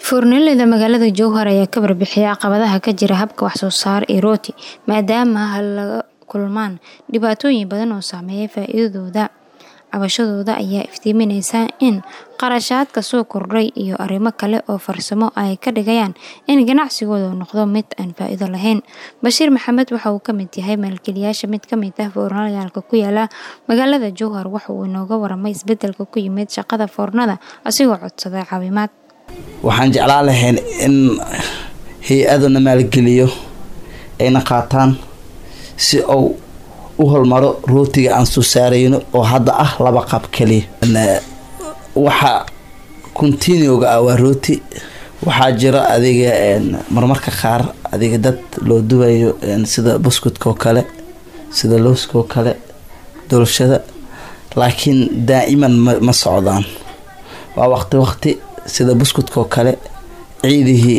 Foornoleyda magaalada Jowhar ayaa ka warbixiyay caqabadaha ka jira habka wax soo saar ee rooti maadaama la kulmaan dhibaatooyin badan oo saameeya faa'iidadooda. Cabashadooda ayaa iftiiminaysa in kharashaadka soo kordhay iyo arrimo kale oo farsamo ay ka dhigayaan in ganacsigoodu noqdo mid aan faa'iido lahayn. Bashiir Maxamed waxa uu ka mid yahay maalgeliyayaasha mid ka mid ah foornooyinka ku yaala magaalada Jowhar waxa uu inooga warramay isbeddelka ku yimid shaqada foornada asigoo codsaday caawimaad. waxaan jeclaan lahayn in hay-aduna maalgeliyo ayna qaataan si uu u hormaro rootiga aan soo saarayno oo hadda ah laba qab kaliya waxa continuoga ah waa rooti waxaa jira adiga marmarka qaar adiga dad loo dubayo sida buskudka oo kale sida looska oo kale dolshada laakiin daa'iman ma ma socdaan waa waqti waqti sida buskudka oo kale ciidihii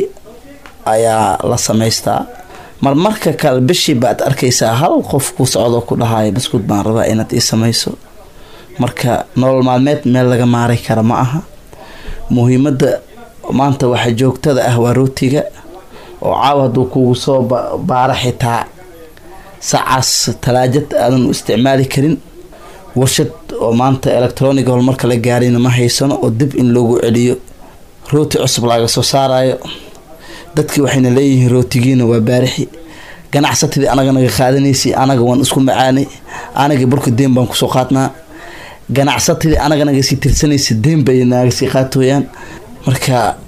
ayaa la samaystaa marmarka kale bishii baad arkaysaa hal qof ku socdo ku dhahaya buskud baan rabaa inaad ii samayso marka nolol maalmeed meel laga maaray kara ma aha muhiimadda maanta waxa joogtada ah waa rootiga oo caaw hadduu kugu soo baara xitaa sacaas talaajad aadan u isticmaali karin warshad oo maanta electronic horumarka la gaarina ma haysano oo dib in loogu celiyo rooti cusub laga soo saarayo dadkii waxayna leeyihiin rootigiina waa baarixi ganacsatadii anaga naga qaadanaysay anaga waan isku macaanay anaga burka deen baan kusoo qaadnaa ganacsatadii anaga naga sii tirsanaysa deen bay naga sii qaatooyaan marka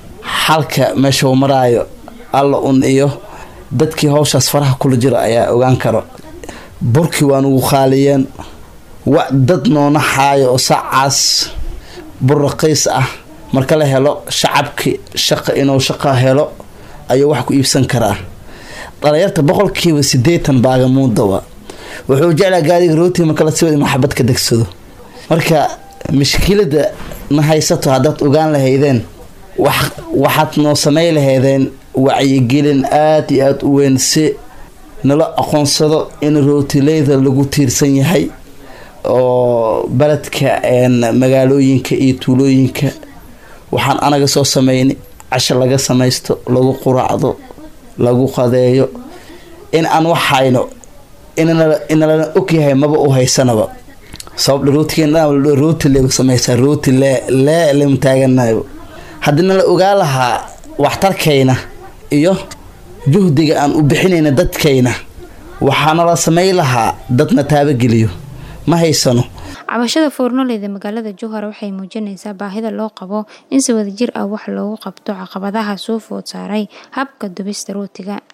xalka meesha uu maraayo alla un iyo dadkii hawshaas faraha kula jiro ayaa ogaan karo burkii waa nugu qaaliyeen wa dad noona xaayo oo sacaas bur raqiis ah marka la helo shacabki shaqa inuu shaqa helo ayuu wax ku iibsan karaa dhalinyarta boqolkiiba sideetan baagamuudawa wuxuu jeclaa gaadiga rooti marka la siwad inuu xabad ka degsado marka mashkilada na haysato haddaad ogaan lahaydeen wax waxaad noo samay lahaydeen wacyigelin aada iyo aada u weyn si nala aqoonsado in rootileyda lagu tiirsan yahay oo beledka magaalooyinka iyo tuulooyinka waxaan anaga soo sameynay casho laga samaysto lagu quraacdo lagu qadeeyo in aan wax hayno inalana ogyahay maba u haysanaba sabab rootirooti le samaysaa rooti lee lee lama taaganayo haddii nala ogaa lahaa waxtarkayna iyo juhdiga aan u bixinayna dadkayna waxaana la samay lahaa dadna taabageliyo ma haysano cabashada foornoleyda magaalada jowhar waxay muujinaysaa baahida loo qabo in si wadajir ah wax loogu qabto caqabadaha soo food saaray habka dubista rootiga